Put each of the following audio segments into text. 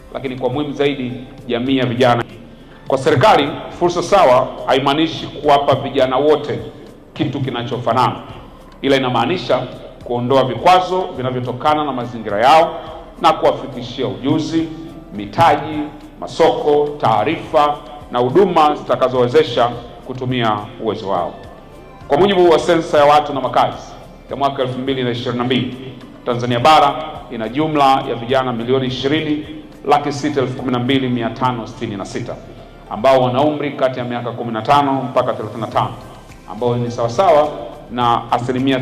lakini kwa muhimu zaidi jamii ya vijana. Kwa serikali, fursa sawa haimaanishi kuwapa vijana wote kitu kinachofanana, ila inamaanisha kuondoa vikwazo vinavyotokana na mazingira yao na kuwafikishia ujuzi, mitaji, masoko, taarifa na huduma zitakazowezesha kutumia uwezo wao. Kwa mujibu wa sensa ya watu na makazi ya mwaka 2022, Tanzania bara ina jumla ya vijana milioni 20 laki sita elfu kumi na mbili mia tano sitini na sita ambao wana umri kati ya miaka 15 mpaka 35 ambao ni sawasawa na asilimia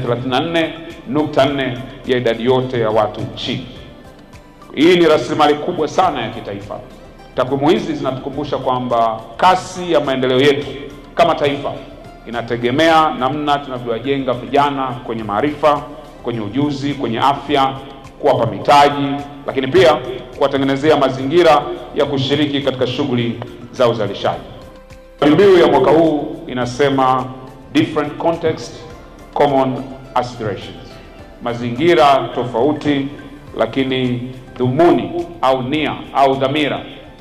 34.4 ya idadi yote ya watu nchini. Hii ni rasilimali kubwa sana ya kitaifa. Takwimu hizi zinatukumbusha kwamba kasi ya maendeleo yetu kama taifa inategemea namna tunavyowajenga vijana kwenye maarifa, kwenye ujuzi, kwenye afya, kuwapa mitaji, lakini pia kuwatengenezea mazingira ya kushiriki katika shughuli za uzalishaji. Kauli mbiu ya mwaka huu inasema different context, common aspirations, mazingira tofauti, lakini dhumuni au nia au dhamira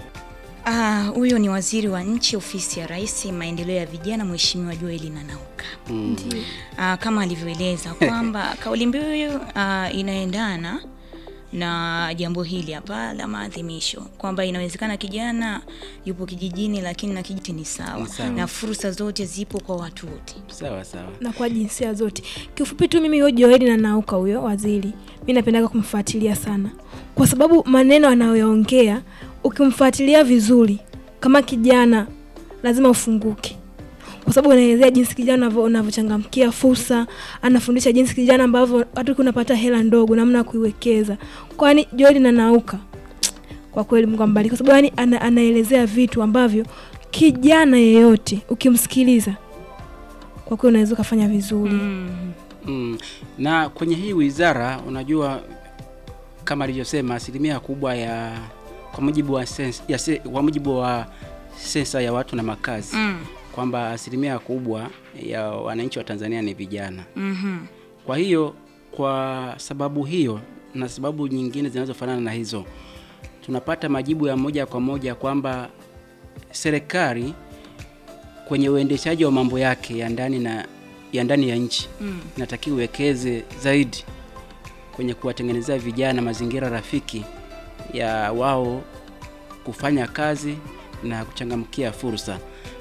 Ah, huyo ni waziri wa nchi ofisi ya Rais maendeleo ya vijana Mheshimiwa Joel Nanauka. Ndiyo. Ah, kama alivyoeleza kwamba kauli mbiu ah, inaendana na jambo hili hapa la maadhimisho kwamba inawezekana kijana yupo kijijini lakini na kijiji ni sawa Ni sawa. na fursa zote zipo kwa watu wote. Sawa sawa. na kwa jinsia zote. Kiufupi tu mimi huyo Joeli na Nauka huyo waziri, mi napendaga kumfuatilia sana, kwa sababu maneno anayoyaongea ukimfuatilia vizuri, kama kijana lazima ufunguke, kwa sababu anaelezea jinsi kijana unavyo- unavyochangamkia fursa, anafundisha jinsi kijana ambavyo hata ukiwa unapata hela ndogo, namna ya kuiwekeza. Kwani Joeli na Nauka kwa kweli Mungu ambariki, kwa sababu yani ana, anaelezea vitu ambavyo kijana yeyote ukimsikiliza kwa kweli unaweza ukafanya vizuri Mm. Na kwenye hii wizara unajua kama alivyosema asilimia kubwa ya kwa mujibu wa sensa, ya se, kwa mujibu wa sensa ya watu na makazi Mm. kwamba asilimia kubwa ya wananchi wa Tanzania ni vijana. Mhm. Kwa hiyo kwa sababu hiyo na sababu nyingine zinazofanana na hizo, tunapata majibu ya moja kwa moja kwamba serikali kwenye uendeshaji wa mambo yake ya ndani na ya ndani ya nchi Mm. inatakiwa iwekeze zaidi kwenye kuwatengenezea vijana mazingira rafiki ya wao kufanya kazi na kuchangamkia fursa.